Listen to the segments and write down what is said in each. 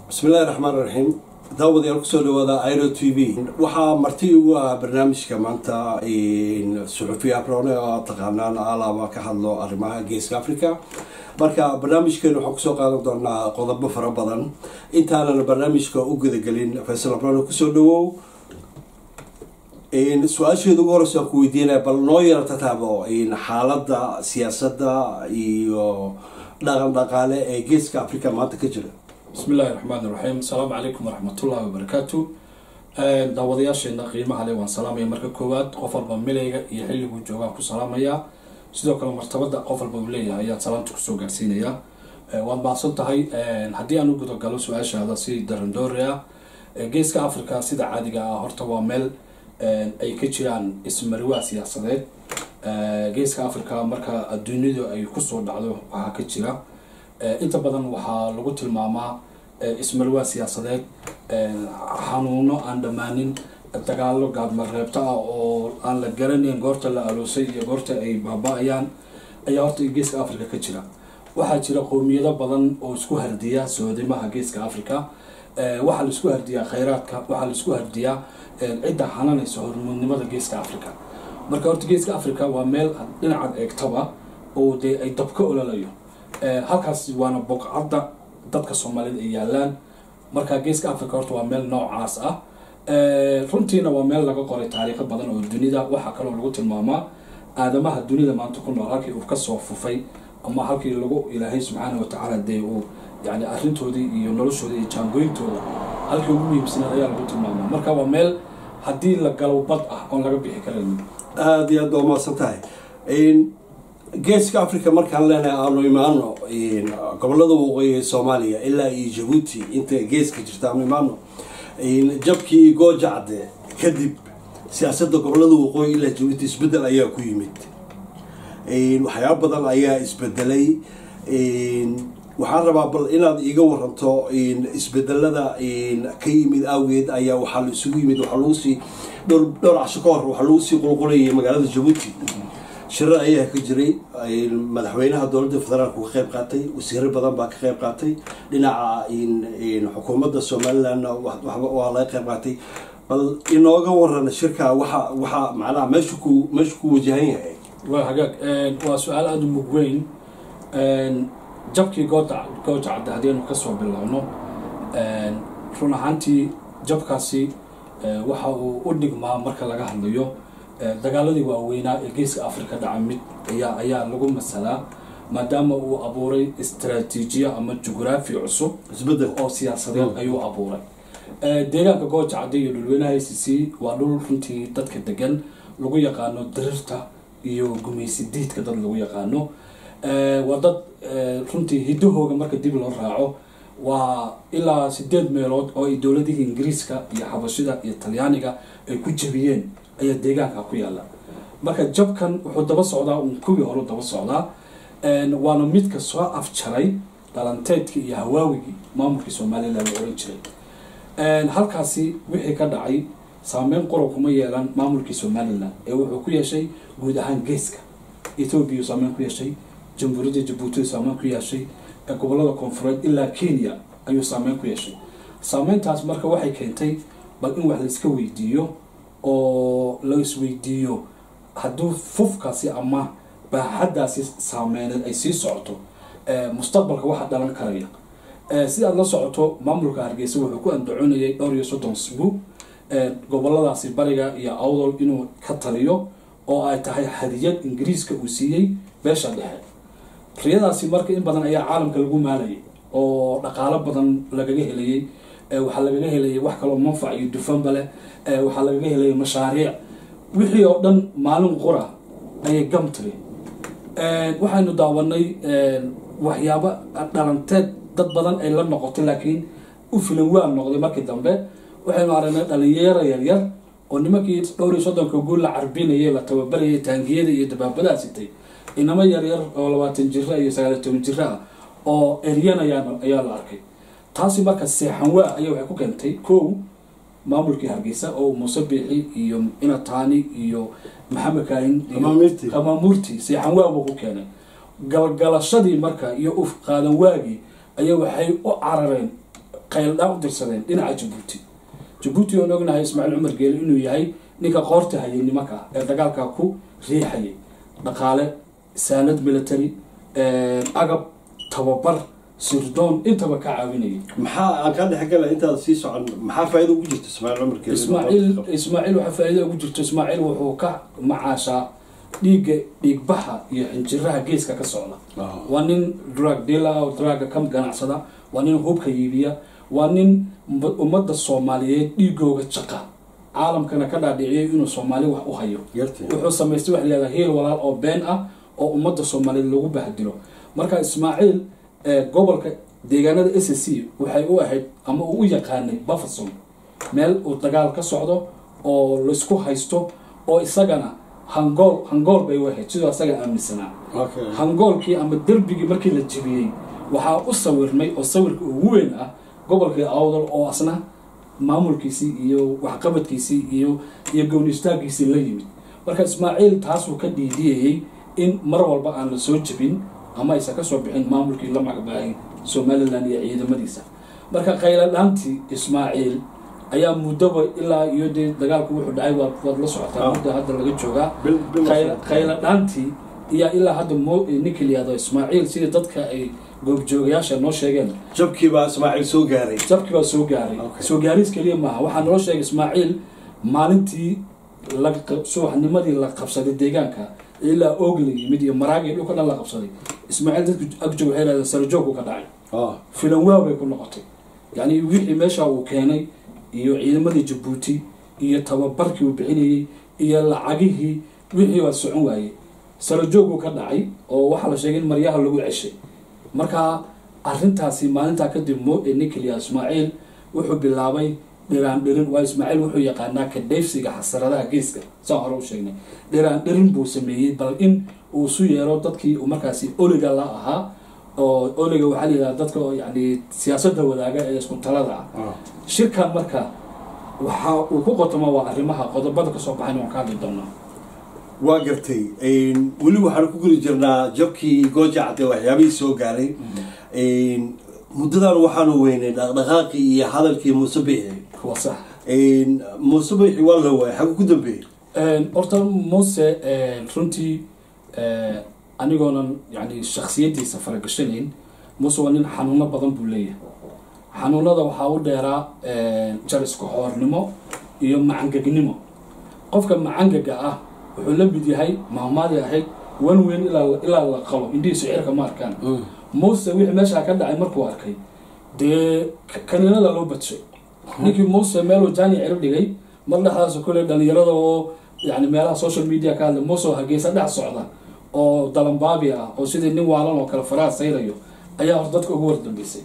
bismillahi raxmaan raxiim daawadayaal kusoo dhawaada iro t v waxaa marti ugu ah barnaamijka maanta suxufiya abrone oo taqaanaan alaaba ka hadlo arrimaha geeska africa marka barnaamijkeenu waxaan kusoo qaadan doonaa qodobo fara badan intaanan barnaamijka u gudagelin faysal abrone kusoo dhawow su-aasheeda ugu horeysa aan ku weydiinaya bal noo yara tataabo xaalada siyaasadda iyo dhaqan dhaqaale ee geeska africa maanta ka jira bismi illaahi raxmaan iraxiim asalaamu calaykum waraxmatullahi wabarakaatu daawadayaasheena qiimaha le waan salaamaya marka koowaad qof walba milayga iyo xilliguu joogaan ku salaamayaa sidoo kale martabada qof walba uu leeyahay ayaan salaamta kusoo gaarsiinayaa waad mahadsan tahay haddii aan u gudagalo su-aashaada si darandoori ah geeska africa sida caadiga ah horta waa meel ay ka jiraan ismariwaa siyaasadeed geeska africa marka adduunyadu ay kusoo dhacdo waxaa ka jira inta badan waxaa lagu tilmaamaa ismarwaa siyaasadeed xanuuno aan dhammaanin dagaalo gaadmareebta ah oo aan la garanayn goorta la aloosay iyo goorta ay baaba-ayaan ayaa horta geeska africa ka jira waxaa jira qowmiyado badan oo isku hardiya soodimaha geeska africa waxaa la isku hardiyaa khayraadka waxaa la isku hardiyaa cidda xananaysa hormuudnimada geeska africa marka horta geeska africa waa meel dhinacaad eegtaba oo dee ay dabka ololayo halkaas waana boqcadda dadka soomaalida ay yaalaan marka geeska africa horta waa meel noocaas ah runtiina waa meel laga qoray taariikho badan oo dunida waxaa kaloo lagu tilmaamaa aadamaha dunida maanta ku nool halkii uu kasoo fufay ama halkii lagu ilaahay subxaana watacaala dee uu yani arrintoodii iyo noloshooda iyo jaangooyintooda halkii ugu muhiimsanaed ayaa lagu tilmaamaa marka waa meel haddii la galo bad ah oon laga bixi karayn aada iyo aad waa mahadsan tahay geeska africa markaan leenahay aanu imaano gobolada waqooyi ee soomaaliya ilaa iyo jabuuti inta geeska jirta aanu imaano jabkii goojacde kadib siyaasadda gobolada waqooyi ilaa jabuuti isbedel ayaa ku yimid waxyaaba badan ayaa isbedelay waxaan rabaa bal inaad iiga waranto isbedelada ka yimid awgeed ayaa waxaa la isugu yimid waxaa lagu sii dhowr dhowr casho ka hor waxaa lagu sii qulqulayay magaalada jabuuti shirar ayaa ka jiray madaxweynaha dowladda federaalku ka qayb qaatay wasiiro badan baa ka qayb qaatay dhinaca xukuumadda somalilandna waa laga qayb qaatay bal inooga waran shirka waxa waxaa macnaha meeshu ku meeshu ku wajahan yahay waa hagaag waa su-aal aada u mug weyn jabkii gooda gooja cadde haddiinu kasoo bilaabno run ahaantii jabkaasi waxa uu u dhigmaa marka laga hadlayo dagaaladii waaweynaa ee geeska africa dhaca mid ayaa ayaa lagu masalaa maadaama uu abuuray istraatiijiya ama jugraafi cusub isbedel oo siyaasadeed ayuu abuuray deegaanka gooja cadde iyo dhulweynaha i c c waa dhul runtii dadka degan lagu yaqaano dirirta iyo gumaysi diidka dad lagu yaqaano waa dad runtii hidahooga marka dib loo raaco waa ilaa sideed meelood oo ay dowladihii ingiriiska iyo xabashida iyo talyaaniga ay ku jabiyeen ayaa deegaanka ku yaala marka jabkan wuxuu daba socdaa un kuwii hore daba socdaa waana midka soo afjaray dhalanteedkii iyo hawaawigii maamulkii somalilan la oran jiray halkaasi wixii ka dhacay saameyn qura kuma yeelan maamulkii somalilan ee wuxuu ku yeeshay guud ahaan geeska ethoobiya saameyn ku yeeshay jamhuuriyadda jabuuti saameyn ku yeeshay gobolada koonfureed ilaa kenya ayuu saameyn ku yeeshay saameyntaas marka waxay keentay bal in wax laiska weydiiyo oo la isweydiiyo hadduu fufkaasi ama baaxaddaasi saameyneed ay sii socoto mustaqbalka waxa dhalan karaya si aad la socoto maamulka hargeysa wuxuu ku andacoonayay dhowr iyo soddon sbuug goboladaasi bariga iyo awdol inuu ka taliyo oo ay tahay hadiyad ingiriiska uu siiyey beesha dhexe riyadaasi marka in badan ayaa caalamka lagu maalayay oo dhaqaalo badan lagaga helayay waxaa lagaga helayay wax kaloo manfac iyo dufanba leh waxaa lagaga helayay mashaariic wixii oo dhan maalin qura ayay gam tiri waxaynu daawanay waxyaabo dhalanteed dad badan ay la noqotay laakiin u filan waa noqday markii dambe waxaynu aragnay dhalinyaro yaryar oo nimankii dhowr iyo soddonka guul la carbinayay la tababarayay taangiyada iyo dabaabadaha sitay inamo yaryar oo labaatan jira iyo sagaaliyo toban jira ah oo eryanayaan ayaa la arkay taasi marka seexan waa ayaa waxay ku keentay kow maamulkii hargeysa oo muuse biixi iyo inataani iyo maxamed kaahin Qamamuurti. qamaamuurti seexan waa buu ku keenay galgalashadii marka iyo uf qaadan waagii ayaa waxay u carareen qayldhaan u dirsadeen dhinaca jabuuti jabuuti oon ognahay ismaaciil cumar geele inuu yahay ninka qoorta hayay nimanka ee dagaalka ku riixayay dhaqaale saanad military agab tababar sirdoon intaba ka caawinayay maxaa aan ka dhexgala intaad sii socon maxaa faa'iido ugu jirta ismaaciil cumar geele ismaaciil ismaaciil waxaa faa'iido ugu jirto ismaaciil wuxuu ka macaashaa dhiigga dhiigbaxa iyo xinjiraha geeska ka socda Ah. waa nin drug dealer oo druga ka ganacsada waa nin hubka iibiya waa nin umma- ummadda soomaaliyeed dhiigooga jaqa caalamkana ka dhaadhiciyay inuu soomaali wax u hayo yartay wuxuu samaystay wax layihahda heel walaal oo been ah oo ummadda soomaaliyeed lagu bahdilo marka ismaaciil ee gobolka deegaanada s c waxay u ahayd ama uu u yaqaanay bafferson meel uu dagaal ka socdo oo laysku haysto oo isagana hangool hangool bay u ahayd sidoo isaga aaminsanaa okay hangoolkii ama derbigii markii la jebiyey waxaa u sawirmay oo sawirka ugu weyn ah gobolkii awdal oo asna maamulkiisii iyo waxqabadkiisii iyo iyo gownistaagiisii la yimid marka ismaaciil taasuu ka dhiidiyayey in mar walba aan la soo jebin ama aysan ka soo bixin maamulkii la magacbaayay somalilan iyo ciidamadiisa marka qayladhaantii ismaaciil ayaa muddoba ilaa iyo dee dagaalku wuxuu dhacay waad waad la socotaa Ah. muddo hadda laga joogaa bil bil qayla qayla dhaantii iyo ilaa hadda mo ninka la yihahdo ismaaciil sida dadka ay goobjoogayaasha noo sheegeen jabkii baa ismaaciil soo gaaray jabkii baa soo gaaray Okay. soo gaariis keliya maaha waxaa noo sheegay ismaaciil maalintii la qab- subaxnimadii la qabsaday deegaanka ilaa oog la yimid iyo maraagii dhulka dhan la qabsaday ismaaciil dadku agjoog waxay leedahay sarajoogku ka dhacay ah filan waaw bay ku noqotay yacni wixii meesha uu keenay iyo ciidamadii jabuuti iyo tababarkii uu bixinayey iyo lacagihii wixii waa socon waayey sarajooguu ka dhacay oo waxaa la sheegay in maryaha lagu ceshay marka arintaasi maalintaa kadib mo ee ninkeliya ismaaciil wuxuu bilaabay dhiraan dhirin waa ismaaciil wuxuu yaqaanaa ka dheefsiga xasaradaha geeska saan hore u sheegnay dhiraan dhirin buu sameeyey bal in uu isu yeero dadkii uu markaasi oliga la ahaa oo oliga waxaa la yidhaha dadka oo yani siyaasadda wadaaga ee isku talada ah ah shirkan marka waxa uu ku qotoma waa arrimaha qodobada kasoo baxayn waan ka hadli doonaa waa gartay weli waxaan ku guri jirnaa jabkii gooja cadde waxyaabihii soo gaaray muddadan waxaanu weynay dhaqdhaqaaqii iyo hadalkii muuse biixi waa sax muuse biixi waa la waayay xaggu ku dambeeyey horta muuse runtii anigoonan yani shaksiyadiisa faragashanayn muuse waa nin xanuuno badan buu leeyahay xanuunada waxaa u dheeraa jar isku xoornimo iyo macangegnimo qofka macangaga ah wuxuu la mid yahay maamaadii ahayd wan weyn ilaa ilaa la qalo indhihiisu cirka ma arkaan muuse wixii meeshaa ka dhacay markuu arkay dee kaniinada loo badshay ninkii muuse meeluu jaani cirib dhigay mar dhexdaas kule dhalinyarada oo yani meelaha social media ka hadla muuse oo hageesa dhex socda oo dalambaabi ah oo sidii nin waalan oo kale faraha sayrayo ayaa hor dadka ugu wardambeysay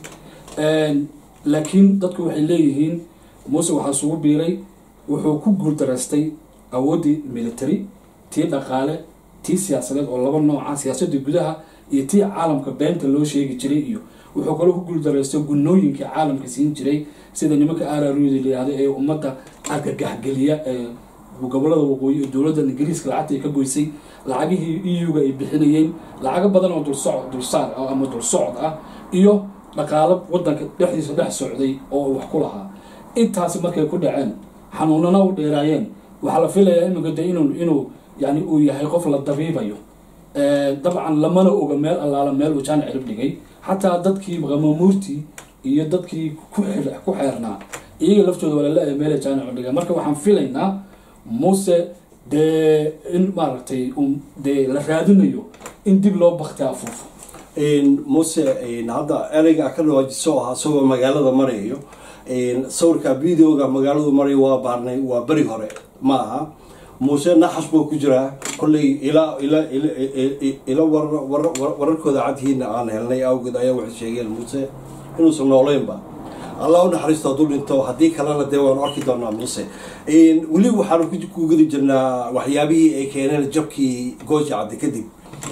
laakiin dadku waxay leeyihiin muuse waxaa isugu biiray wuxuu ku guuldaraystay awooddii military tii dhaqaale tii siyaasadeed oo laba nooca siyaasadii gudaha iyo tii caalamka beenta loo sheegi jiray iyo wuxuu kaloo ku guuldaraystay gunooyinkii caalamka siin jiray sida nimanka ararudi layihahdo ee ummadda argagaxgeliya ee gobolada waqooyi ee dowladda ingiriiska lacagta ay ka goysay lacagihii eu-ga ay bixinayeen lacago badan oo dulsocod dulsaar ah ama dulsocod ah iyo dhaqaalo wadanka dhexdiisa dhex socday oo wax ku lahaa intaasi markay ku dhaceen xanuunana u dheeraayeen waxaa la filayaa iminka de inuu inuu yani uu yahay qof la dabiibayo dabcan lamana oga meel allaala meel uu jaan cirib dhigay xataa dadkii qamamuurtii iyo dadkii ku ku xeernaa iyaga laftooda waa lala meela jaan cirib dhigay marka waxaan filaynaa muuse dee in maaragtay dee la raadinayo in dib loo bakti afuufo muuse hadda ereyga ka dhawaajiso ah isagoo magaalada marayo sawirka videoga magaaladu marayo waa baarnay waa beri hore ma aha muuse naxas buu ku jiraa kolley ilaa ila ila wararkooda cadhiina aan helnay awgeed ayaa waxay sheegeen muuse inuusan nooleynba allah u naxariisto hadduu dhinto haddii kalena dee waanu arki doonaa muuse weli waxaanu ku gudi jirnaa waxyaabihii ay keeneen jabkii gooja cadde kadib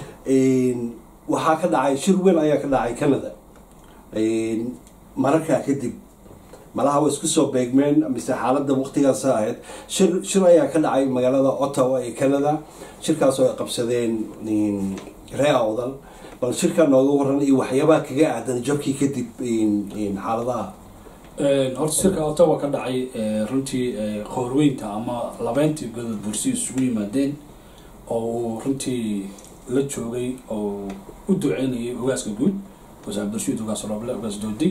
waxaa ka dhacay shir weyn ayaa ka dhacay canada mararkaa kadib malaha waa isku soo beegmeen mise xaaladda waqtigaasa ahayd shir shir ayaa ka dhacay magaalada ottawa ee canada shirkaasoo ay qabsadeen ree awdal bal shirkaa nooga waran iyo waxyaabaha kaga aadan jabkii kadib xaaladaha horta shirka ottawa ka dhacay runtii qoorweynta ama labeyntii godod bursi isugu yimaadeen oo uu runtii la joogay oo u duceynayay ogaaska guud wasaar bulshid ogaas roble ogaas doodi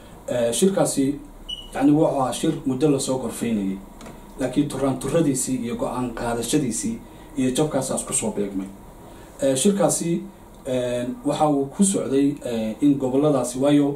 shirkaasi yani wuxuu ahaa shir muddo lasoo gorfeynayay laakiin turaan turadiisii iyo go-aan qaadashadiisii iyo jabkaasaas kusoo beegmay shirkaasi waxa uu ku socday in goboladaasi waayo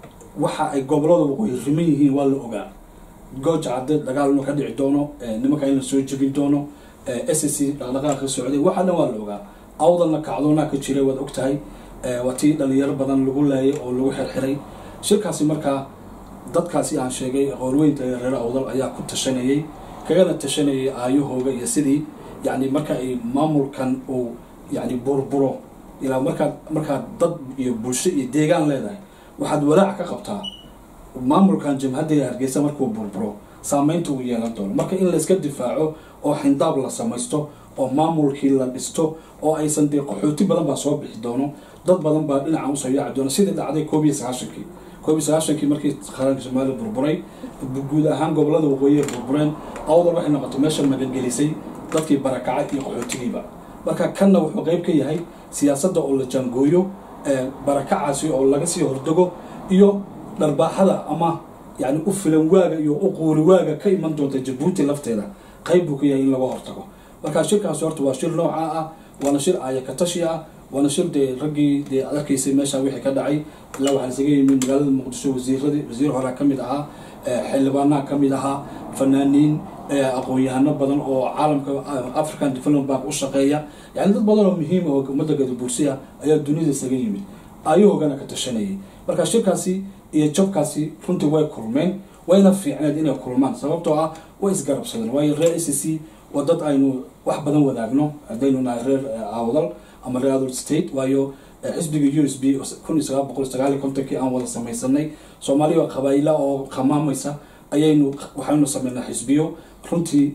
waxa ay gobolada waqooyi riman yihiin waa la ogaa gooja cadde dagaal inuu ka dhici doono nimanka in la soo jebin doono s c dhaqdhaqaaq ka socday waxa dhan waa la ogaa awdalna kacdoonaa ka jiray waad og tahay waa tii dhalinyaro badan lagu laayay oo lagu xirxiray shirkaasi markaa dadkaasi aan sheegay qoorweynta ee reer awdal ayaa ku tashanayay kagana tashanayay aayahooga iyo sidii yani marka ay maamulkan uu yani burburo ilaa markaad markaad dad iyo bulsho iyo deegaan leedahay waxaad walaac ka qabtaa maamulkan jamhadda hargeysa markuu burburo saameynta uu yeelan doono marka in layska difaaco oo xindaab la samaysto oo maamulkii la dhisto oo aysan dee qaxooti badan baa soo bixi doono dad badan baa dhinaca usoo yaaci doona sidii dhacday koob iyo sagaashankii koob iyo sagaashankii markii qaranka soomaaliya burburay guud ahaan gobolada waqooyi ay burbureen awdal waxay noqotay meesha magangelisay dadkii barakaca iyo qaxootigiiba marka kanna wuxuu qeyb ka yahay siyaasadda oo la jaangooyo barakacaasi oo laga sii hordego iyo dharbaaxada ama yani u filan waaga iyo u quuri waaga ka iman doonta jabuuti lafteeda qayb buu ka yahay in laga hortago marka shirkaasi horta waa shir noocaa ah waana shir aayakatashi ah waana shir dee raggii dee ad arkaysay meesha wixii ka dhacay ilaa waxaa isaga yimid magaalada muqdisho wasiiradii wasiir horaa ka mid ahaa xildhibaanaha ka mid ahaa fanaaniin aqoon-yahano badan oo caalamka african development bank u shaqeeya yani dad badan oo muhiim oo ummadda gadabursiya ayaa dunida isaga yimid ayahoogana ka tashanayay marka shirkaasi iyo jabkaasi runtii way kulmeen wayna fiicneed inay kulmaan sababtoo ah way isgarabsadeen waayo reer a c c waa dad aynu wax badan wadaagno haddaynu nahay reer awdal ama reer adult state waayo xisbiga u s b kun iyo sagaal boqol sagaal iyo kontonkii aan wada samaysanay soomaaliya qabaayila oo qamaamaysa ayaynu waxaynu sameynaa xisbiyo runtii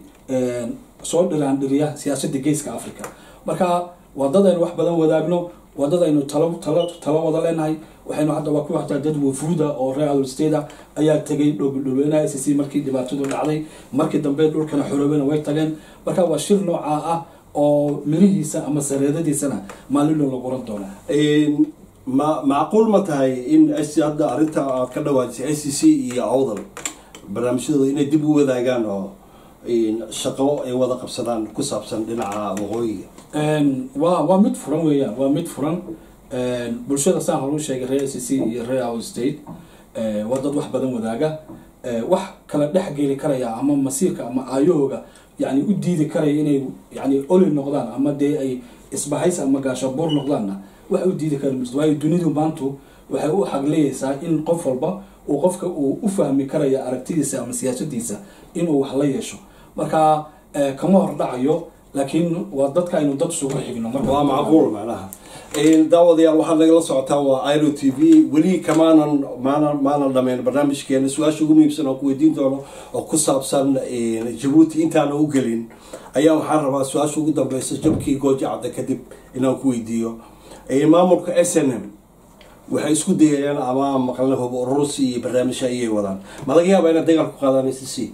soo dhiraan dhiriya siyaasadda geeska africa marka waa dad aynu wax badan wadaagno waa dad aynu talo talo talo wada leenahay waxaynu hadda waa ku hataa dad wafuuda oo reer adult state ayaa tegay dhulweynaha s c markii dhibaatadu dhacday markii dambe dhulkana xoroobena way tageen marka waa shir noocaa ah oo mirihiisa ama sareedadiisana maalino la guran doona ma macquul ma tahay in hadda arrinta aad ka dhawaajisay i c c iyo awdal barnaamijyadooda inay dib u wadaagaan oo shaqo ay wada qabsadaan ku saabsan dhinaca waqooyiga waa waa mid furan weeyaan waa mid furan bulshada saan hore u sheegay reer s c iyo reer out state waa dad wax badan wadaaga wax kala dhex geli karaya ama masiirka ama aayahooga yani u diidi karaya inay yani oli noqdaan ama dee ay isbahays ama gaashabuur noqdaanna wax u diidi kara ms waayo dunidu maantu waxay u xagleyeysaa in qof walba uu qofka uu u fahmi karaya aragtidiisa ama siyaasadiisa inuu wax la yeesho marka kama hor dhacayo laakiin waa dadka aynu dad isugu xigno waa macquul macnaha daawadayaal waxaad nagala socotaa waa iro t v weli kamaanan maanan maanan dhameyn barnaamijkeena su-aasha ugu muhiimsan oo ku weydiin doono oo ku saabsan jabuuti intaana u gelin ayaa waxaan rabaa su-aasha ugu dambeysa jabkii gooja cadda kadib inaan ku weydiiyo maamulka s n m waxay isku dayayaan ama maqalna hub ururusi iyo barnaamijha ayay wadaan ma laga yaaba inaad dagaal ku qaadaan s c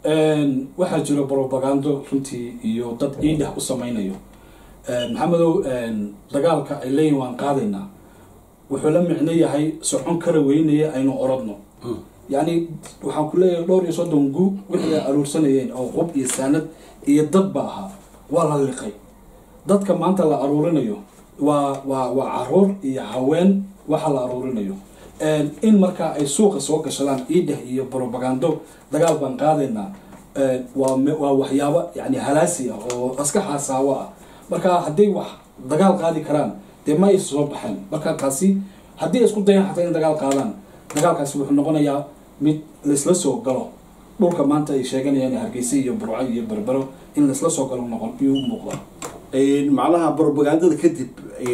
waxaa jira brobagando runtii iyo dad iidhex u sameynayo maxamedow dagaalka ay leeyihin waan qaadaynaa wuxuu la micno yahay socon kara weynaya aynu oradno yacni waxaan ku leeyahay dhowr iyo soddon gu wixii ay aruursanayeen oo qub iyo saanad iyo dad ba ahaa waa la liqay dadka maanta la aruurinayo waa waa waa caruur iyo haween waxa la aruurinayo in markaa ay suuqa soo gashadaan iidheh iyo brobagando dagaal baan qaadaynaa waa waa waxyaabo yani halaasi ah oo aska xaasaawo ah marka hadday wax dagaal qaadi karaan dee ma ay soo baxeen marka taasi haddii ay isku dayaan xataa in dagaal qaadaan dagaalkaasi wuxuu noqonayaa mid laisla soo galo dhulka maanta ay sheeganayaan hargeysa iyo burco iyo berbero in laisla soo galo noqon iyuu u muuqda macnaha brobagandada kadib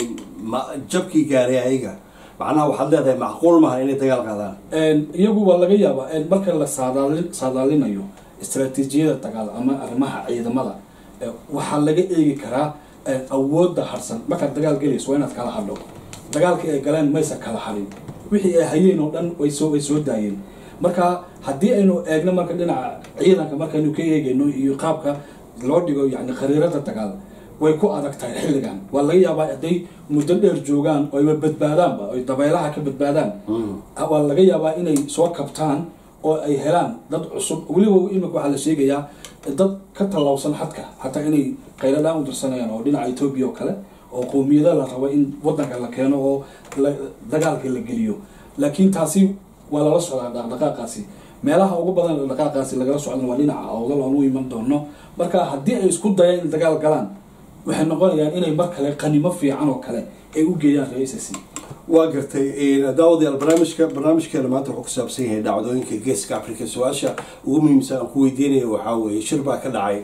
jabkii gaaray ayaga macnaha waxaad leedahay macquul maha inay dagaal qaadaan iyagu waa laga yaabaa marka la saadaali saadaalinayo istraatiijiyada dagaal ama arrimaha ciidamada waxaa laga eegi karaa awoodda harsan markaad dagaal gelayso waa inaad kala hadho dagaalkii ay galeen maysa kala harin wixii ay hayeen oo dhan way soo way soo daayeen marka haddii aynu eegno marka dhinaca ciidanka markaynu ka eegayno iyo qaabka loo dhigo yani khariirada dagaal way ku adag tahay xilligan waa laga yaabaa hadday muddo dheer joogaan oo ayba badbaadaanba oy dabeelaha ka badbaadaan waa laga yaabaa inay soo kabtaan oo ay helaan dad cusub weliba imika waxaa la sheegayaa dad ka tallawsan xadka xataa inay qayladhaan u dirsanayaan oo dhinaca etoobiya oo kale oo qowmiyada la rabo in wadanka la keeno oo dagaalka la geliyo laakiin taasi waa lala socdaa dhaqdhaqaaqaasi meelaha ugu badan dhaqdhaqaaqaasi lagala socdan waa dhinaca awdal aan u iman doono marka haddii ay isku dayaan in dagaal galaan waxay noqonayaan inay mar kale qanimo fiican oo kale ay u geeyaan ra-iisasi waa gartay daawadayaal barnaamijka barnaamijkeena maanta wuxuu ku saabsan yahay dhacdooyinka geeska africa su-aasha ugu muhiimsan aan ku weydiinaya waxaa weeye shir baa ka dhacay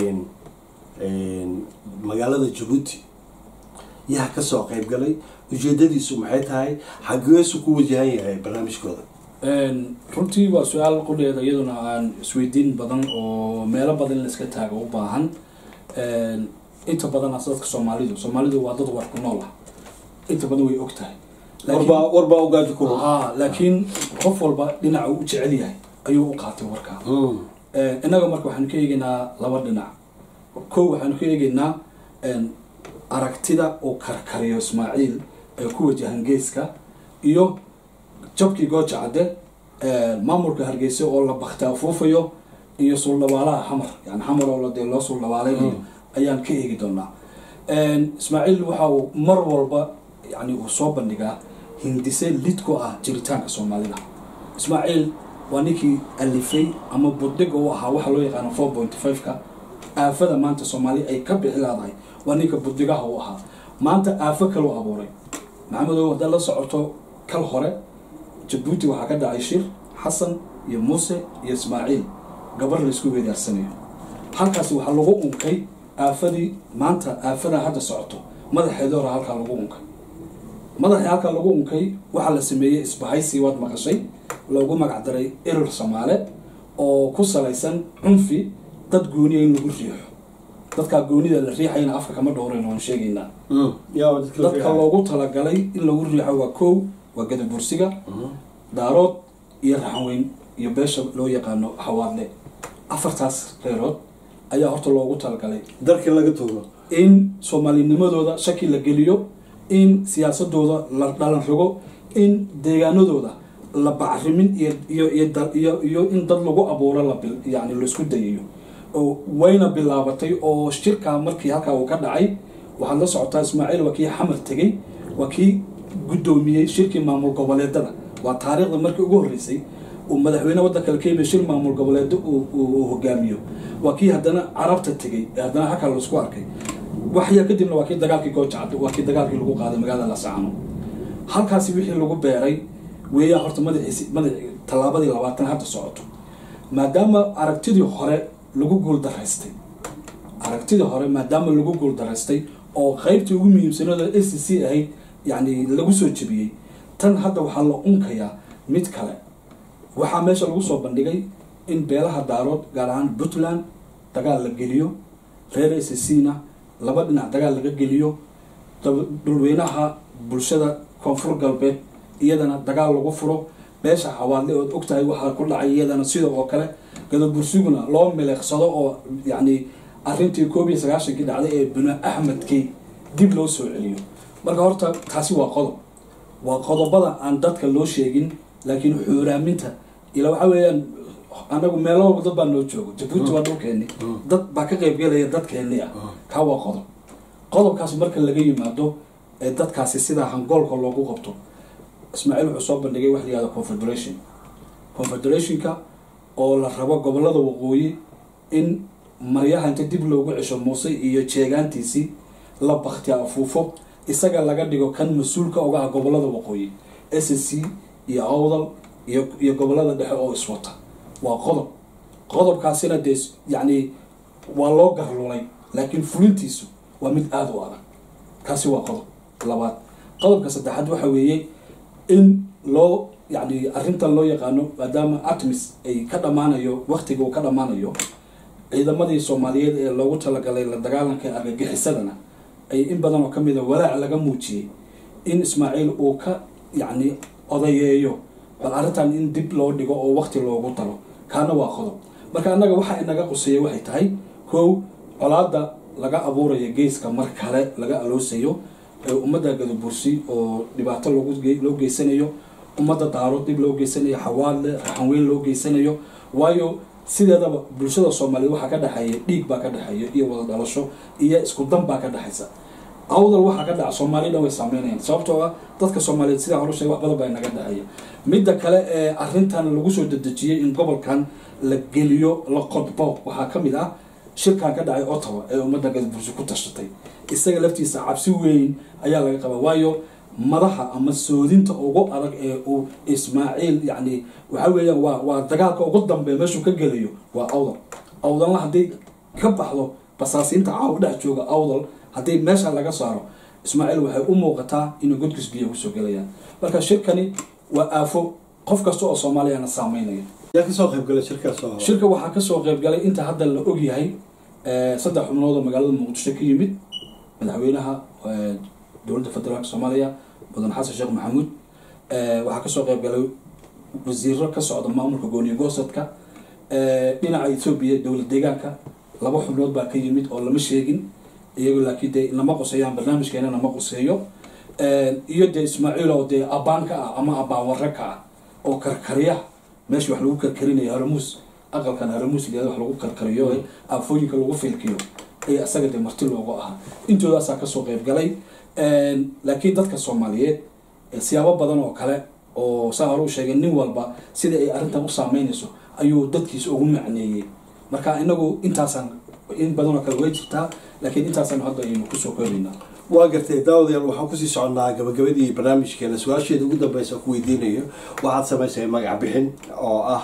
magaalada jabuuti yaa kasoo qayb galay ujeedadiisu maxay tahay xageesu ku wajahan yahay barnaamijkooda runtii waa su-aal qudheeda iyaduna aan isweydiin badan oo meelo badan in laiska taago u baahan inta badan as dadka soomaalidu soomaalidu waa dad war ku nool ah inta badan way og tahay warbaa warbaa ogaaji ku ha laakiin qof walba dhinaca uu u jecel yahay ayuu u qaatay warkaa innaga marka waxaanu ka eegaynaa laba dhinac kow waxaanu ka eegaynaa aragtida uu karkariyo ismaaciil ee ku wajahan geeska iyo jabkii gooja cadde maamulka hargeysa oo la bakti afuufayo iyo suuldhabaalaha xamar yani xamar oo dee loo suuldhabaaleynayo ayaan ka eegi doonaa ismaaciil waxa uu mar walba yani uu soo bandhigaa hindise lid ku ah jiritaanka soomaalida ismaaciil waa ninkii alifay ama budhiga u ahaa waxa loo yaqaano four point five-ka aafada maanta soomaaliya ay ka bixi laadahay waa ninka budhigaha u ahaa maanta aafo kaleu abuuray maxamedow haddaad la socoto kal hore jabuuti waxaa ka dhacay shir xasan iyo muuse iyo ismaaciil gabar laysku weedaarsanayo halkaasi waxaa lagu unkay aafadii maanta aafada hadda socoto madaxeeda hore halkaa lagu unkay madaxii halkaa lagu unkay waxaa la sameeyey isbahaysi waad maqashay loogu magacdaray erir soomaale oo ku salaysan cunfi dad gooniya in lagu riixo dadkaa goonida la riixayna afka kama dhowrayn waan sheegaynaa dadka loogu talagalay in lagu riixo waa kow waa gadabursiga daarood iyo raxanweyn iyo beesha loo yaqaano xawaadle afartaas reerood ayaa horta loogu talagalay darkii laga tuuro in soomaalinimadooda shaki la geliyo in siyaasadooda la dhalan rogo in deegaanadooda la bacrimin iyo iyo in dad lagu abuuro la yani laisku dayayo oo wayna bilaabatay oo shirkaa markii halkaa uu ka dhacay waxaad la socotaa ismaaciil waa kii xamar tegey waa kii guddoomiyey shirkii maamul goboleedada waa taariikhda markii ugu horreysay uu madaxweyne waddanka la keenayo shir maamul goboleedo uu hogaamiyo waa kii haddana carabta tegey ee haddana halkaa laisku arkay waxyaa kadibna waa kii dagaalkii goojacad waa kii dagaalkii lagu qaaday magaalada lasacano halkaasi wixii lagu beeray weeyaa horta madaxiisi madax tallaabadii labaatan hadda socoto maadaama aragtidii hore lagu guuldaraystay aragtidii hore maadaama lagu guuldaraystay oo qeybtii ugu muhiimsanooda a c c ahayd yani lagu soo jebiyey tan hadda waxaa la unkayaa mid kale waxaa meesha lagu soo bandhigay in beelaha daarood gaar ahaan puntland dagaal la geliyo reer a c c na laba dhinac dagaal laga geliyo dhulweynaha bulshada koonfur galbeed iyadana dagaal lagu furo beesha xawaadle ood ogtahay waxaa ku dhacay iyadana sidoo oo kale gadabursiguna loo mileeqsado oo yacni arrintii koob iyo sagaashankii dhacday ee binu axmedkii dib loo soo celiyo marka horta taasi waa qodob waa qodobada aan dadka loo sheegin laakiin xuuraaminta ila waxaa weeyaan anagu meelo walba dad baa noo joogo jabuuti waa dhulkeeni dad baa ka qaybgelaya dadkeeni ah kaa waa qodob qodobkaas marka laga yimaado ee dadkaasi sidaa hangoolka loogu qabto ismaaciil wuxuu soo bandhigay wax la yihahdo confederation confederationka oo la rabo gobolada waqooyi in maryaha inta dib loogu cesho muuse iyo jeegaantiisii la bakti afuufo isaga laga dhigo kan mas-uulka uga ah gobolada waqooyi s c iyo awdal iyo iyo gobolada dhexe oo iswata waa qodob qodobkaasina dee yacni waa loo garlulay laakiin fulintiisu waa mid aada u adag kaasi waa qodob labaad qodobka saddexaad waxa weeye in loo yani arrintan loo yaqaano maadaama atmis ay ka dhammaanayo waktiga uu ka dhammaanayo ciidamadii soomaaliyeed ee loogu talagalay la dagaalanka argagixisadana ay in badan oo kamid a walaac laga muujiyey in ismaaciil uu ka yacni odayeeyo bal arrintan in dib loo dhigo oo waqti loogu daro kaana waa qodob marka annaga waxa inaga quseeya waxay tahay kow colaada laga abuurayo geeska mar kale laga aloosayo ee ummadda gadabursi oo dhibaato loogu ge- loo geysanayo ummadda daaro dib loo geysanayo xawaadle raxanweyn loo geysanayo waayo sideedaba bulshada soomaaliyeed waxaa ka dhexeeya dhiig baa ka dhexeeya iyo wada dhalasho iyo isku dan baa ka dhexaysa awdal waxaa ka dhaca soomaaliya dhan way saameynayaan sababtoo ah dadka soomaaliyeed sidaa hore sheegay wax badan baa inaga dhexeeya midda kale ee arrintan lagu soo dedejiyey in gobolkan la geliyo la qodbo waxaa ka mid ah shirkan ka dhacay ottawa ee ummadda gadbursi ku tashatay isaga laftiisa cabsi weyn ayaa laga qabaa waayo madaxa ama soodinta ugu adag ee uu ismaaciil yacni waxa weeyaan waa waa dagaalka ugu dambeeya meeshuu ka gelayo waa awdal awdalna hadday ka baxdo basaasiinta caawa dhex jooga awdal haddii meesha laga saaro ismaaciil waxay u muuqataa inuu godkiis biyo kusoo gelayaan marka shirkani waa aafo qof kasta oo soomaaliyana saameynaya yaa kasoo qayb galay shirkaas oo shirka waxaa kasoo qaybgalay inta hadda la ogyahay eh, saddex xubnood oo magaalada muqdisho ka yimid madaxweynaha eh, dowladda federaalka soomaaliya mudan xasan sheekh maxamuud Eh, waxaa kasoo qaybgalay wasiiro ka socda maamulka gooniyo goosadka Eh, dhinaca ethoobia dowlad deegaanka laba xubnood baa ka yimid oo lama sheegin iyago laakiin dee nama quseeyaan barnaamijkeena nama quseeyo Eh, iyo dee ismaaciil oo dee abaan ka ah ama abaan warre ka ah oo karkarya meesha wax lagu karkarinayo haramuus aqalkan haramuus liada wax lagu karkariyo ee aafooyinka lagu filkiyo ee asaga dee marti loogu ahaa intoodaasaa kasoo qayb galay laakiin dadka soomaaliyeed eh, siyaabo badan oo kale oo saa hore u sheegay nin walba sida ay arrintan u saameynayso ayuu dadkiisa ugu macneeyey marka inagu intaasaan in badan oo kale way jirtaa laakiin intaasaan hadda aynu kusoo koobaynaa waa gartay daawadayaal waxaan kusii soconnaa gabagabadii barnaamijkeena su-aasheeda ugu dambeysa ku weydiinayo waxaad samaysay magac bixin oo ah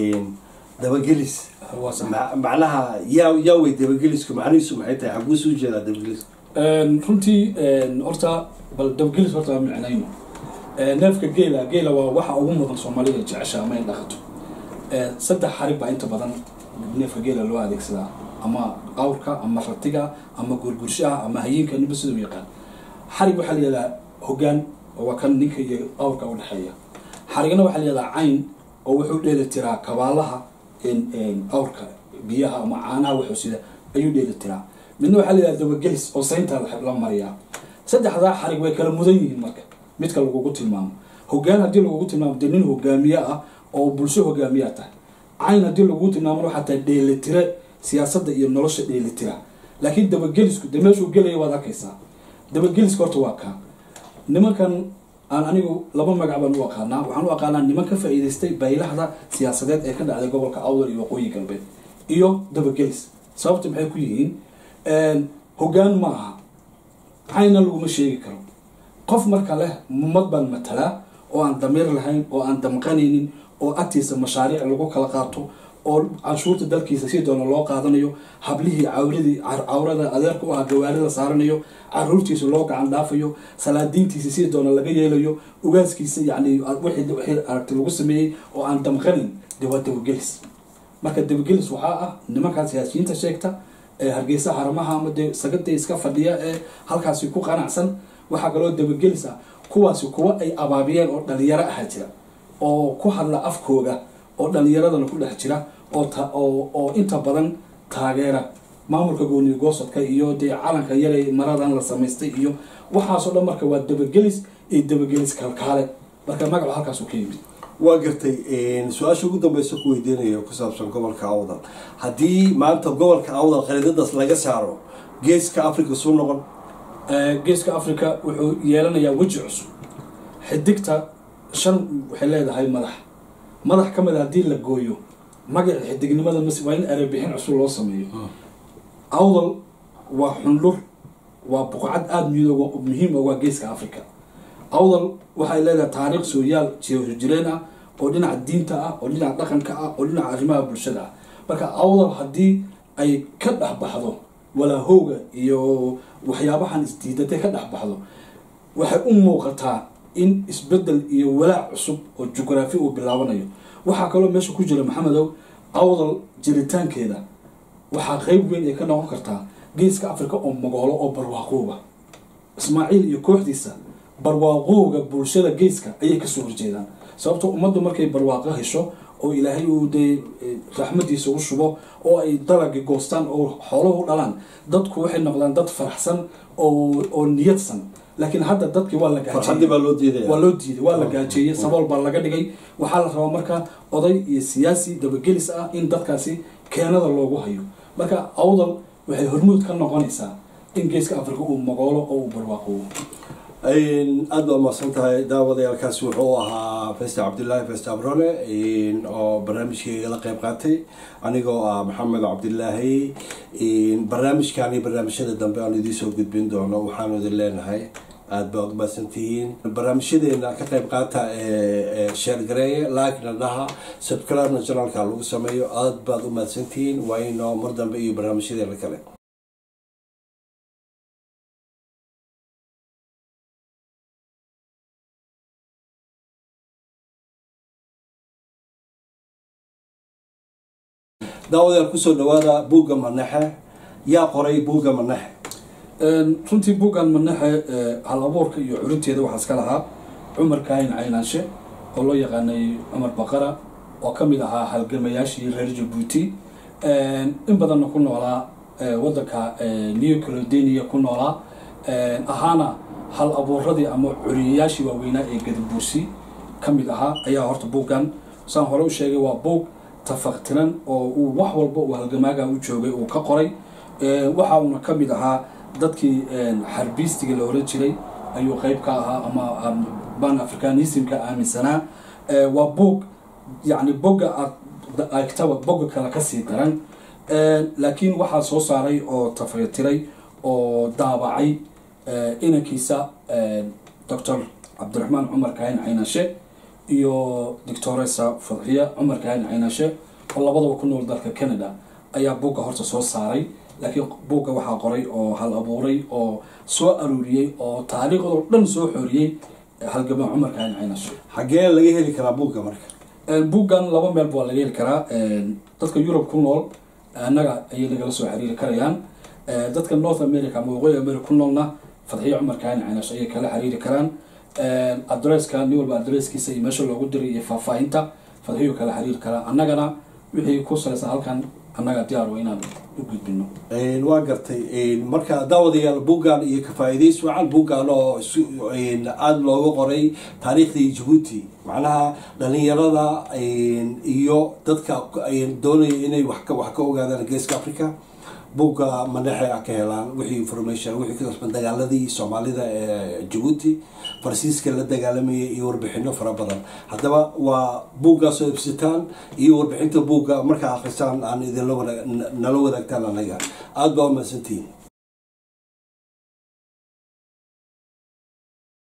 dabagelis waa sax Ma- macnaha yaa yaa wey dabagelisku macnihiisu maxay tahay xaguu soo jeedaa dabagelisku Een, runtii een, horta bal dabgelis horta waa micnayno Een, neefka geela geela waa waxa ugu mudan soomaalida jecesha ama ay dhaqato Een, saddex xarig baa inta badan neefka geela loo adeegsadaa ama qawrka ama ratiga ama gurgurshaha ama hayinka ninba sida u yaqaan xarig waxaa la yihahdaa hogaan oo waa kan ninka iyo qawrka u dhexeeya xarigna waxaa la yihahdaa cayn oo wuxuu dheeli tiraa kabaalaha een, een, qawrka biyaha ama caanaha wuxuu sida ayuu dheeli tiraa midna waxaa la yihahdaa dabagelis oo saynta la la mariyaa saddexdaa xarig way kala mudan yihiin marka midka lagugu tilmaamo hogaan haddii lagugu tilmaamo dee nin hogaamiye ah oo bulsho hogaamiyaa tahay cayn haddii lagugu tilmaamo waxaa tahay dheelitire siyaasadda iyo nolosha dheelitira laakiin dabagelisku dee meeshuu gelaya waad arkaysaa dabageliska horta waa kaa nimankan aan anigu laba magac baan u aqaanaa waxaan u aqaanaa niman ka faa'iidaystay baylahda siyaasadeed ee ka dhacday gobolka awdal iyo waqooyi galbeed iyo dabagelis sababta maxay ku yihiin Een, hogaan ma aha cayna laguma sheegi karo qof marka leh ummad baan matalaa oo aan damiir lahayn oo aan damqanaynin oo agtiisa mashaariic lagu kala qaato oo canshuurta dalkiisa si doona loo qaadanayo hablihii cawradii car- cawrada adeerka u ah gawaarida saaranayo caruurtiisa loo gacan dhaafayo salaadiintiisa si doona laga yeelayo ugaaskiisa yani wixii wixii aragti lagu sameeyey oo aan damqanin dee waa dabagelis marka dabagelis waxaa ah nimankaa siyaasiyiinta sheegta ee hargeysa haramaha ama dee sagada iska fadhiya ee halkaasi ku qanacsan waxaa kaloo dabagelis ah kuwaasi kuwa ay abaabiyeen oo dhalinyaro aha jira oo ku hadla afkooga oo dhalinyaradana ku dhex jira oo ta- oo oo inta badan taageera maamulka gooniyo goosadka iyo dee calanka yaray maradan la samaystay iyo waxaasoo dhan marka waa dabagelis iyo dabagelis kalkaale marka magacu halkaasuu ka yimid waa gartay su-aasha ugu dambeysa ku weydiinayo ku saabsan gobolka awdal haddii maanta gobolka awdal khariidadaas laga saaro geeska africa suu noqon Ee, geeska africa wuxuu yeelanayaa weji cusub xidigta shan waxay leedahay madax madax ka mid a haddii la gooyo magaca xidignimada mas waa in erebixin cusub loo sameeyo awdal waa xundhur waa buqcad aada midooga muhiim ah waa geeska africa awdal waxay leedahay taariikh sooyaal jireen ah oo dhinaca diinta ah oo dhinaca dhaqanka ah oo dhinaca arrimaha bulshada ah marka awdal haddii ay ka dhex baxdo walaahowga iyo waxyaabahan isdiidatay ka dhex baxdo waxay u muuqataa in isbedel iyo walaac cusub oo jugraafi uu bilaabanayo waxaa kaloo meesha ku jira maxamedow awdal jiritaankeeda waxaa qeyb weyn ay ka noqon kartaa geeska africa oo mogoolo oo barwaaqooba ismaaciil iyo kooxdiisa barwaaqowga bulshada geeska ayay kasoo horjeedaan sababto ummaddu markay barwaaqo hesho oo ilaahay uu dee raxmadiisa u shubo oo ay dalagi goostaan oo xooluhu dhalaan dadku waxay noqdaan dad faraxsan oo oo niyadsan laakiin hadda dadkii waa la farxadii baa loo diidaya waa loo diiday waa la gaajeeyey sabool baa laga dhigay waxaa la rabaa marka oday iyo siyaasi dabagelis ah in dadkaasi keenada loogu hayo marka awdal waxay hormuud ka noqonaysaa in geeska africa uu magoolo oo uu barwaaqoobo aada baa mahadsan tahay daawadayaalkaasi wuxuu ahaa festa cabdilaahi festa abrone oo barnaamijkayga la qeyb qaatay anigoo ah maxamed cabdilaahi barnaamijkani barnaamijyada dambe aan idiin soo gudbin doono waxaanu idin leenahay aada baad umahadsantihiin barnaamijyadeena ka qeyb qaata sheergareeye laakna dhaha subscribe-na janaalka lagu sameeyo aada baad umahadsantihiin waa inoo mar dambe iyo barnaamijyadeena kale daawadayaal kusoo dhawaada buugga manaxe yaa qoray buugga manaxe runtii buuggan manaxe hal abuurka iyo curinteeda waxaa iska lahaa cumar kaahin caynaanshe oo loo yaqaanay cumar baqara oo ka mid ahaa halgamayaashii reer jabuuti in badanna ku noolaa wadanka new caledania ku noolaa ahaana hal abuuradii ama curiyayaashii waaweynaa ee gadabuursi ka mid ahaa ayaa horta buuggan saan hore u sheegay waa buug tafaqtiran oo uu wax walba uu halgamaaga u joogay uu ka qoray waxa uuna ka mid ahaa dadkii xarbiistiga la oran jiray ayuu qeyb ka ahaa ama ban africanismka aaminsanaa waa buog yani bogga aad agtaba bogga kale kasii daran laakiin waxaa soo saaray oo tafaqtiray oo daabacay inankiisa doctor cabdiraxmaan cumar kaahin caynashe iyo doctoresa fadxiya cumar kaahin caynashe oo labadaba ku nool dalka canada ayaa buugga horta soo saaray laakiin buugga waxaa qoray oo hal abuuray oo soo aruuriyey oo taariikhdoo dhan soo xooriyey halgama cumar kaahin caynashe xaggee laga heli karaa buugga marka buuggan laba meelba waa laga heli karaa dadka yurub ku nool annaga ayay nagala soo xiriiri karayaan dadka north america ama waqooyi america ku noolna fadxiya cumar kaahin caynashe ayay kala xiriiri karaan adresska nin walba adresskiisa iyo meesha loogu diray iyo faahfaahinta fadxiyu kala xiriiri karaa annagana wixii ku salaysan halkan annaga diyaar wa inaan u gudbino waa gartay marka daawadayaal buuggan iyo ka-faa'iidays wacan buuggan oo aada looga qoray taariikhdii jabuuti macnaha dhalinyarada iyo dadka doonaya inay wax ka ogaadaan geeska africa buugga manaxe a ka helaan wixii information wixii kasban dagaaladii soomaalida ee jabuuti farsiiska la dagaalamayay iyo warbixino fara badan haddaba waa buuggaasoo ibsitaan iyo warbixinta buugga markaa akrisaan aan idinla nala wadaagtaan anaga aada baa umahadsantihiin